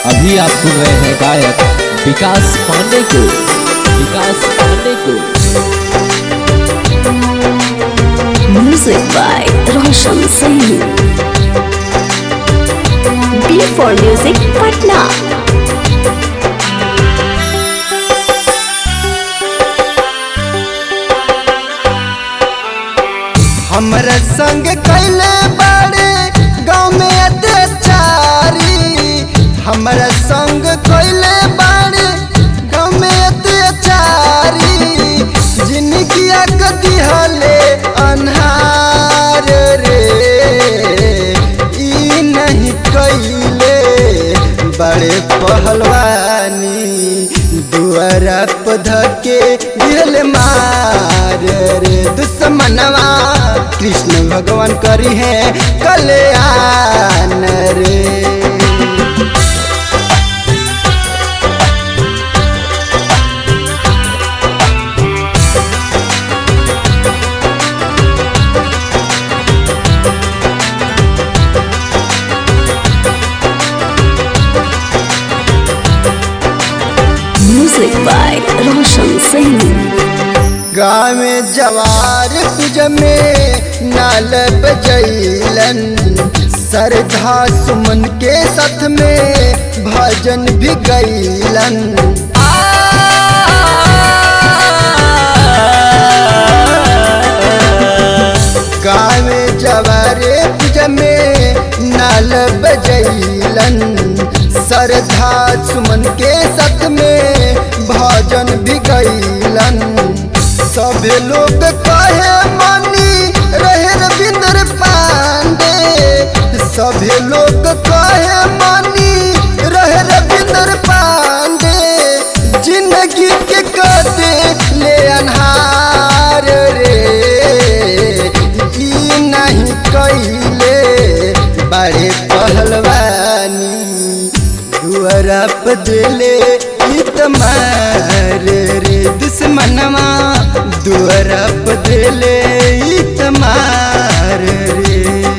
अभी आप सुन रहे हैं गायक विकास पांडे को विकास पांडे को Music by Roshan Saini. B for Music, Patna. हमरा संग कैले बाड़े गाँव में अत्याचारी हमरा संग कैले बाड़े गाँव में अत्याचारी जिनकी कदी हले अन्हार रे ई नहीं कैले बड़े पहलवानी दुआरा पध के दिल मार रे दुश्मनवा कृष्ण भगवान करी है कल्याण रे Music by Roshan Saini. गाँव में जवार पूज में नाल बजैलन सरधा सुमन के साथ में भजन भी गैलन गाँव में जवारे पूज में नाल बजैलन सरधा सुमन के साथ में भजन भी गैलन सभे लोग कहे मानी रहे रविंद्र पांडे सभे लोग कहे मानी रहे रविंद्र पांडे जिंदगी के कदे ले अनहार रे ई नहीं कैले बड़े पहलवानी दुआरा पे दिले इतमार रे दुश्मनवा दुआरा पे दिले इतमार रे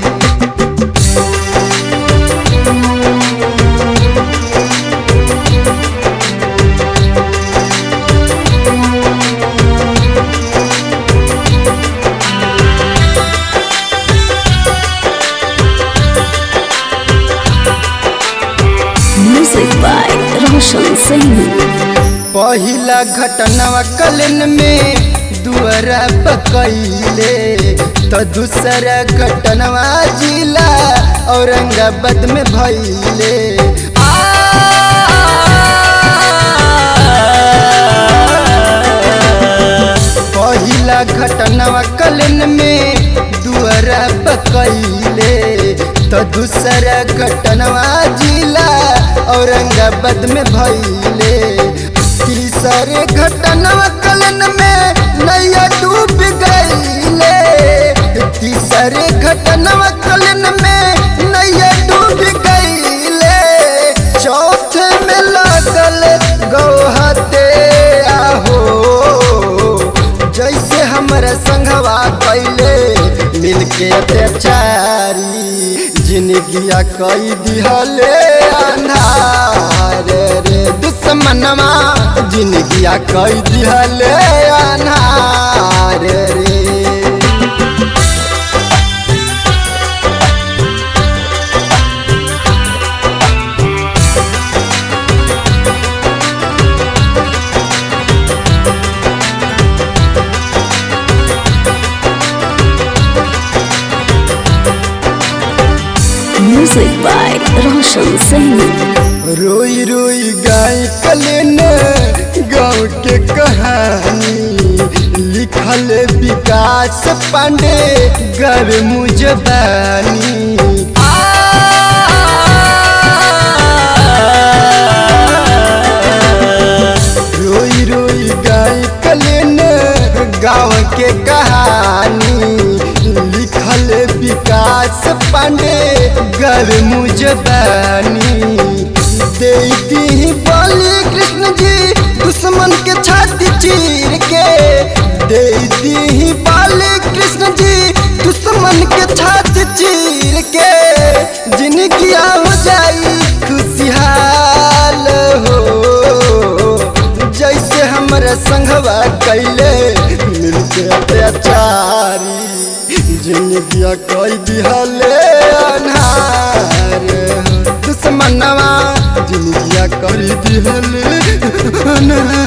Music by Roshan Saini. पहिला घटनवा कलन में दुआरा पकैले तो दूसरा घटनवा जिला औरंगाबाद में भैले पहिला घटनवा कलन में दुआरा पकैले तो दूसरा घटनवा जिला औरंगाबाद में भैले तीसरे घटनवा कलन में नैया डूब गईले तीसरे घटनवा कलन में नैया डूब गईले चौथे में लागल गौहते आहो जैसे हमारा संघवा कैले मिलके अत्याचारी जिंदगिया कई दिहले अन्हार रे दुश्मनवा जिंदगिया कई दिहले अन्हार रे Music by Roshan Saini. रोई रोई गाय कलेन गाँव के कहानी लिखल विकास पांडे गर मुजबानी रोई रोई गाय कलेन गाँव के कहानी लिखल विकास पांडे गर मुजबानी देती बलि कृष्ण जी दुश्मन के छाती चीर के देती बलि कृष्ण जी दुश्मन के छाती चीर के जिनकी हो जाई खुशहाल अत्याचारी जिंदगिया कोई दिहले अनार दुश्मनवा जिंदगिया कर दिहले अनार